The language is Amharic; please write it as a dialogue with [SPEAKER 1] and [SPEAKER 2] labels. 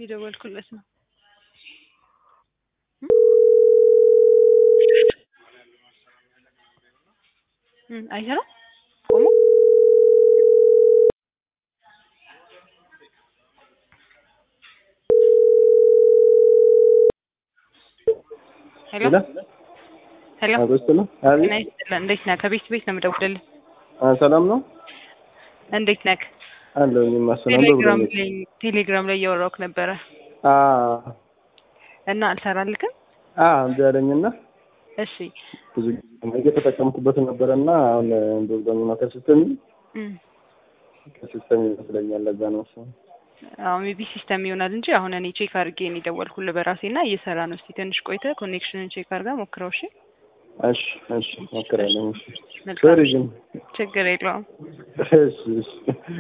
[SPEAKER 1] እየደወልኩለት ነው። እም አይሰራም ቆሞ ሄሎ ሄሎ
[SPEAKER 2] አበስተ ነው። አቤት
[SPEAKER 1] ጤና ይስጥልን። እንዴት ነህ? ከቤት ቤት ነው የምደውልልህ።
[SPEAKER 2] አ ሰላም ነው
[SPEAKER 1] እንዴት ነህ?
[SPEAKER 2] አለው የማሰናለው
[SPEAKER 1] ቴሌግራም
[SPEAKER 2] ብሎኝ
[SPEAKER 1] ላይ ቴሌግራም ላይ እያወራሁህ ነበረ
[SPEAKER 2] አ
[SPEAKER 1] እና አልሰራልክም።
[SPEAKER 2] አ እንደ ያለኝና
[SPEAKER 1] እሺ
[SPEAKER 2] ብዙ ጊዜ እየተጠቀምኩበት ነበረና አሁን እንደው ደግሞ ከሲስተም
[SPEAKER 1] እም
[SPEAKER 2] ከሲስተም ይመስለኛል ለዛ ነው እሱ
[SPEAKER 1] አዎ ሜቢ ሲስተም ይሆናል እንጂ አሁን እኔ ቼክ አድርጌ ነው የደወልኩልህ በራሴ እና እየሰራ ነው። እስቲ ትንሽ ቆይተህ ኮኔክሽንን ቼክ አድርጋ ሞክረው። እሺ
[SPEAKER 2] እሺ እሺ ሞክራለሁ እሺ
[SPEAKER 1] መልካም
[SPEAKER 2] ሶሪ ግን
[SPEAKER 1] ችግር የለውም።
[SPEAKER 2] እሺ እሺ